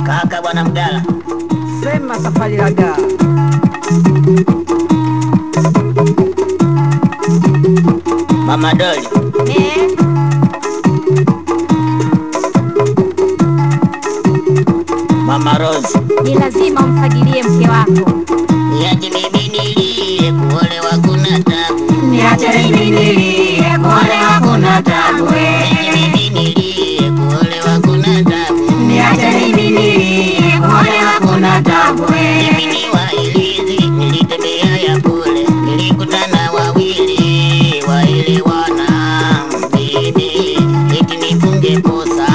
Kaka bwana Mgala, Sema safari raga. Mama Doli, Eh, Mama Rose, ni lazima umfagilie mke wako. niache mimi nilie, kuolewa kuna tabu. Niache mimi nilie, kuolewa kuna tabu. Niache mimi nilie, kuolewa kuna tabu. Niache mimi nilie, kuolewa kuna tabu. Mimi ni wailizi, nilitembea ya kule, nilikutana wawili waelewana. Bibi, eti nifunge posa.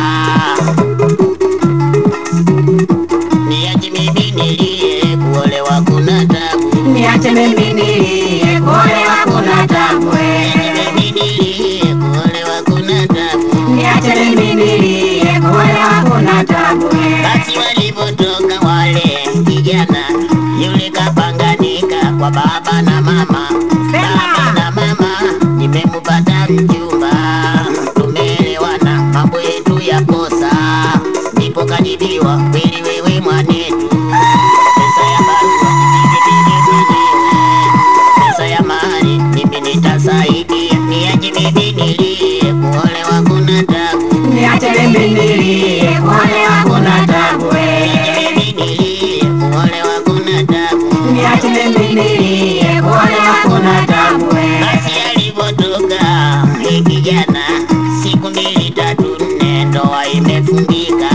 Niache mimi nilie, kuolewa kuna tabu. Niache mimi nilie, kuolewa kuna tabu. Niache mimi nilie, kuolewa kuna tabu. Niache mimi nilie, kuolewa kuna tabu. Basi walipotoka wale kijana, yule kapanganika kwa baba na mama. Baba na mama, nimemupata mchumba, tumeelewana mambo yetu ya kosa. Ndipo kajibiwa, kweli wewe mwanetu, pesa ya barua nipige mwenyewe, pesa ya mahari mimi nitasaidia. Niache mimi nilie, kuolewa kuna tabu. Niache mimi nilie, kuolewa kuna tabu. Niache mimi nilie, kuolewa kuna tabu. Basi alipotoka hii kijana, siku mbili tatu nne, ndoa imefungika,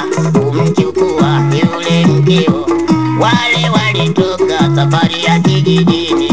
kumchukua yule mkeo. Wale walitoka safari ya kijijini,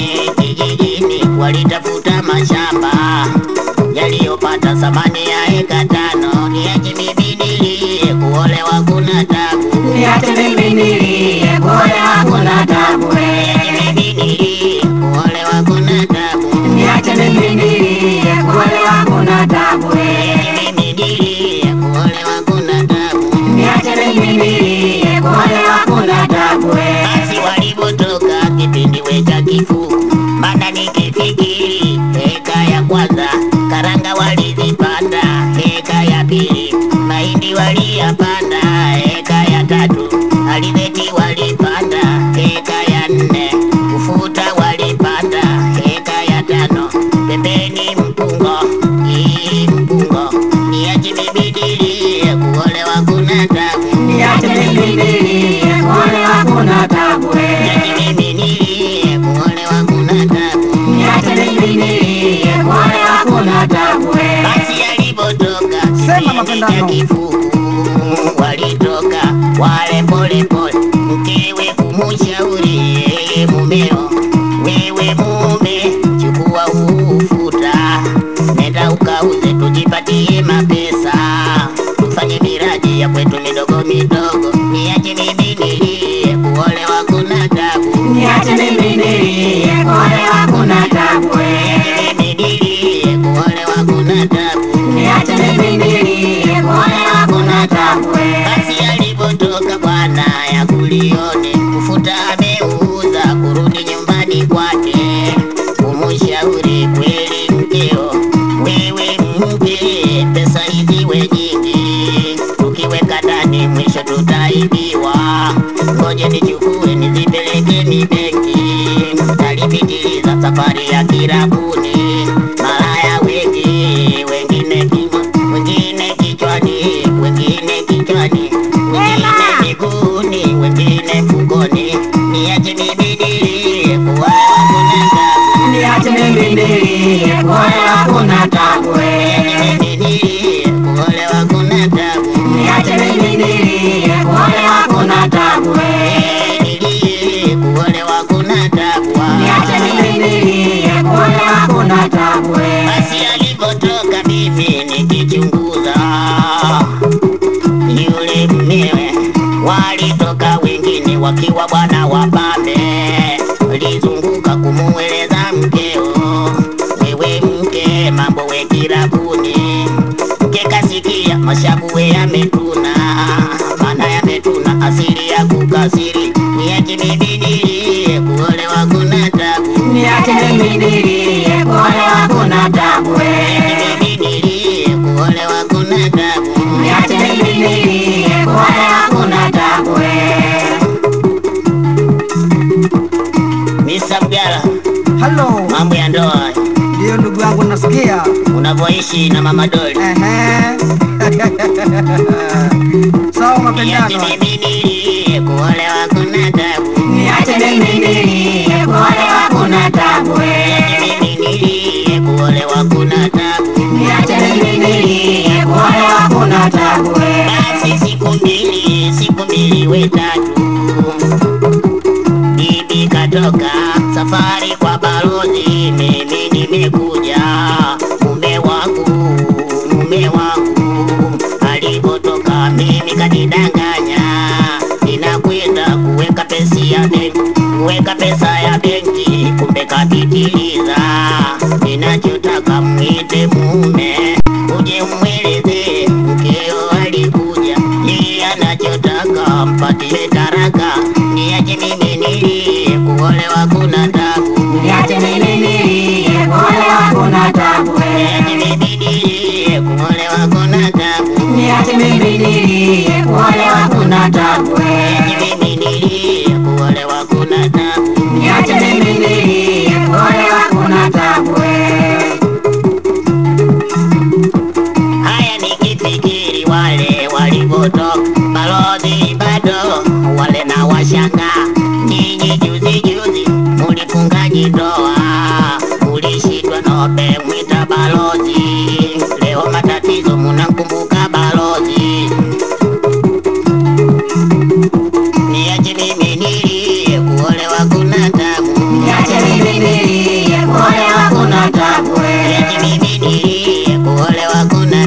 kijijini walitafuta mashamba yaliyopata thamani ya eka tano. Niache mimi nilie, kuolewa kuna tabu. Niache mimi nilie, kuolewa kuna tabu. Niache mimi nilie, kuolewa kuna tabu. Niache mimi nilie, kuolewa kuna tabu. Niache mimi nilie, kuolewa kuna tabu. Niache mimi nilie, kuolewa kuna tabu. Basi walipotoka kipindi we cha kifuku, maana nikifikiri heka ya kwanza karanga walizipanda, heka ya pili mahindi waliyapanda, heka ya tatu alizeti walipanda, heka ya nne ufuta walipanda, heka ya tano pembeni mpungo, hii mpungo niache mimi nilie, kuolewa kuna tabu. Niache mimi nilie, kuolewa kuna tabu. Niache mimi nilie, kuolewa kuna tabu. Niache mimi nilie, kuolewa kuna tabu. Basi alipotoka Sema kipindi mapendano. cha kifuku, walitoka wale pole pole, mkewe kumushauri yeye mumeo, wewe mume, chukua ufuta, nenda ukauze, tujipatie mapesa, tufanye miradi ya kwetu midogo midogo. Niache mimi nilie, kuolewa kuna tabu. Niache mimi nilie, kuolewa kuna tabu. Niache mimi nilie, kuolewa kuna tabu. Niache mimi nilie, kuolewa kuna tabu. Basi alipotoka bwana ya kulione kufuta ameuza kurudi nyumbani kwake, kumushauri kweli mkeo, wewe mke, pesa hizi we nyingi, tukiweka ndani mwisho tutaibiwa. Ngoje nichukue nizipeleke ni benki, alipitiliza safari ya kirabuni, malaya wengi, wengine kimo, wengine kichwani, wengine kichwani, wengine miguuni, wengine mfukoni. Niache mimi nilie, kuolewa kuna tabu. Niache mimi nilie, kuolewa kuna tabu. Niache mimi nilie, kuolewa kuna tabu. Niache mimi nilie, kuolewa kuna tabu. Eh, nilie, kuolewa kuna tabu. Niache mimi nilie, kuolewa kuna tabu. Basi alipotoka mimi nikichunguza yule mmewe, walitoka wengine wakiwa bwana wapambe, lizunguka kumueleza mkeo, wewe mke, mambo we kirabuni. Mke kasikia mashavu we yametuna, maana yametuna asili ya kukasiri. Niache mimi nilie, kuolewa kuna tabu. Niache mimi nilie, kuolewa kuna tabu. Niache mimi nilie, kuolewa kuna tabu. Niache mimi nilie, kuolewa kuna unavyoishi na mama Doli. Ehe. Sawa Niache mapendano. mimi nilie, kuolewa kuna tabu. Niache mimi nilie, kuolewa kuna tabu Niache we. mimi nilie, kuolewa kuna tabu. Niache mimi nilie, kuolewa kuna tabu we. Basi siku mbili, siku mbili we tatu, bibi katoka safari kwa balozi, mimi nimekuja. Mume wangu, mume wangu alipotoka mimi kanidanganya, ninakwenda kuweka pesa ya benki, kuweka pesa ya benki, kumbe kapitiliza. Ninachotaka mwite mume uje mweleze mkeo alikuja, yeye anachotaka mpatie taraka. Niache mimi nilie, kuolewa kuna tabu. Niache mimi nilie, kuolewa kuna tabu Niache we. mimi nilie, kuolewa kuna tabu. Niache mimi nilie, kuolewa kuna tabu we. Niache mimi nilie, kuolewa kuna tabu. Niache mimi nilie, kuolewa kuna tabu we. Haya nikifikiri wale walivyotoka balozi bado wale na washanga. Nyinyi juzi juzi mulifungaji ndoa, mulishindwa nobe mwita balozi. Leo matatizo munamkumbuka balozi. Niache mimi nilie, kuolewa kuna tabu. Niache mimi nilie, kuolewa kuna tabu Niache we. mimi nilie, kuolewa kuna